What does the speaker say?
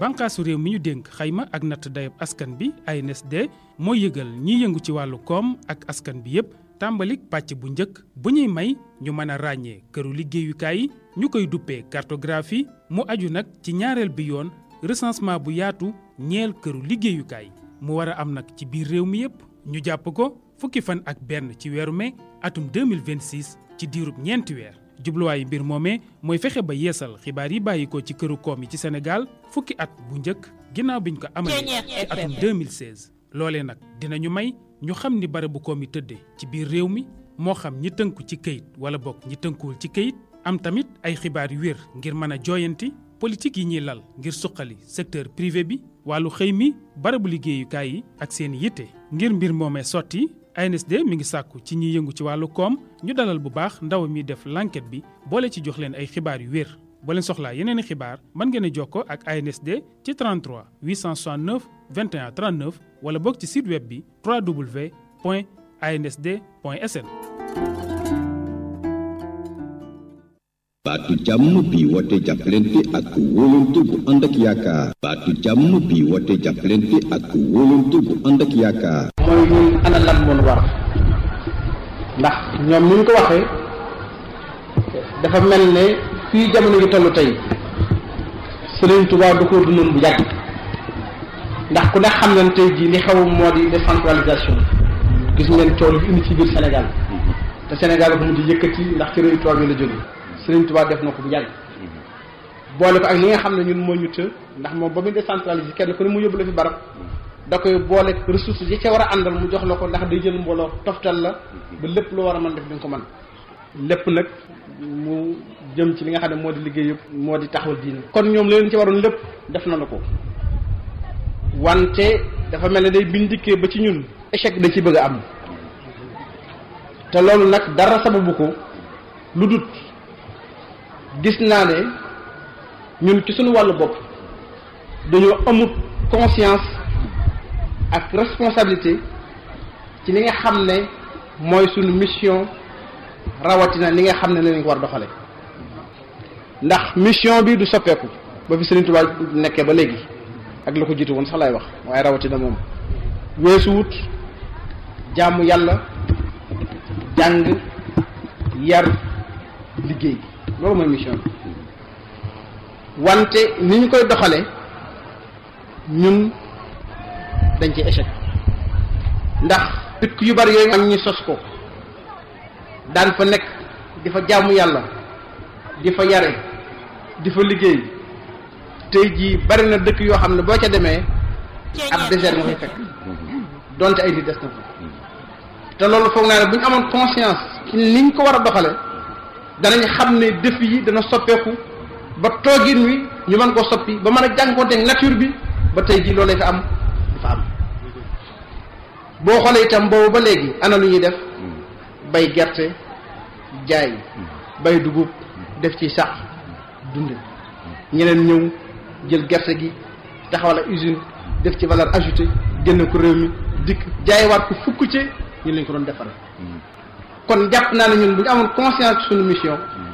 bànqaasu réew mi ñu dénk xayma ak natt dayab askan bi ANSD mooy yëgal ñiy yëngu ci wàllu koom ak askan bi yépp tàmbalik pàcc bu njëkk bu ñuy may ñu mën a ràññee këru liggéeyukaay yi ñu koy duppee cartographie mu aju nag ci ñaareel bi yoon recensement bu yaatu ñeel këru liggéeyukaay mu war a am nag ci biir réew mi yépp ñu jàpp ko fukki fan ak benn ci weeru mai atum 2026 ci diirub ñeenti weer jubluwaayu mbir moomee mooy fexe ba yeesal xibaar yi bàyyikoo ci këru koom yi ci Sénégal fukki at bu njëkk ginnaaw biñ ko amalee ci atum 2016 loolee nag dinañu may ñu xam ni barabu koom yi tëddee ci biir réew mi moo xam ñi tënku ci këyit wala bokk ñi tënkuwul ci këyit am tamit ay xibaar yu wér ngir mën a jooyanti politique yi ñuy lal ngir suqali secteur privé bi wàllu xëy mi barabu liggéeyukaay yi ak seen yitte ngir mbir moomee sotti ANSD mi ngi sàkku ci ñiy yëngu ci wàllu koom ñu dalal bu baax ndaw mi def l'enquête bi boole ci jox leen ay xibaar yu wér boo leen soxlaa yeneen i xibaar mën ngeen a jokkoo ak ANSD ci 33 869 21 39 wala boog ci site web bi www.ansd.sn. baatu jàmm bi woote jàppalante ak wóolante bu ànd ak yaakaar baatu jàmm bi woote jàppalante ak wóolante bu ànd ak yaakaar mooy ñun ana lan moon war ndax ñoom ni ñu ko waxee dafa mel ne fii jamono gi toll tey Sëriñ Tuubaa du ko dundoon bu yàgg ndax ku ne xam nañ tey jii li xew moo di décentralisation gis ngeen coow li indi ci biir Sénégal te Sénégal bu mujj yëkkati ndax ci réew tubaab yi la jóge Sëriñ Tuubaa def na ko bu yàgg boole ko ak li nga xam ne ñun moo ñu të ndax moom ba muy décentralisé kenn ku ne mu yóbbu la fi barab da koy boole ressources yi ca war a àndal mu jox la ko ndax day jël mbooloo toftal la ba lépp lu war a mën def di nga ko mën lépp nag mu jëm ci li nga xam ne moo di liggéey yëpp moo di taxawal diine kon ñoom leen ci waroon lépp def na la ko wante dafa mel ne day biñ dikkee ba ci ñun échec da ci bëgg a am te loolu nag dara sababu ko lu dut gis naa ne ñun ci suñu wàllu bopp dañoo amut conscience ak responsabilité ci li nga xam ne mooy suñu mission rawatina li nga xam ne lañ ko war doxale ndax mission bi du soppeeku ba fi Sëriñ Tuubaa nekkee ba léegi ak la ko jiitu woon sax lay wax waaye rawatina moom weesuwut jaamu yàlla jàng yar liggéey loolu mooy mission bi wante ni ñu koy doxale ñun dañ ci échec ndax dëkk yu bari yooyu am ñi sos ko daan fa nekk di fa jaamu yàlla di fa yare di fa liggéey tey jii bari na dëkk yoo xam ne boo ca demee ab désert nga fay fekk donte ay nit des na fa te loolu foog naa ne bu ñu amoon conscience ci niñ ko war a doxale danañ xam ne défi yi dana soppeeku ba toogin wi ñu mën koo soppi ba mën a jànkoonteeg nature bi ba tey jii loolu fa am dafa am boo xoolee itam boobu ba léegi ana lu ñuy def bay gerte jaay bay dugub def ci sax dunde ñeneen ñëw jël gerte gi taxawal ak usine def ci valeur ajoutée génne ko réew mi dikk jaayewaat ko fukk ci ñu lañ ko doon defare kon jàpp naa ne ñun bu ñu amoon conscience ci suñu mission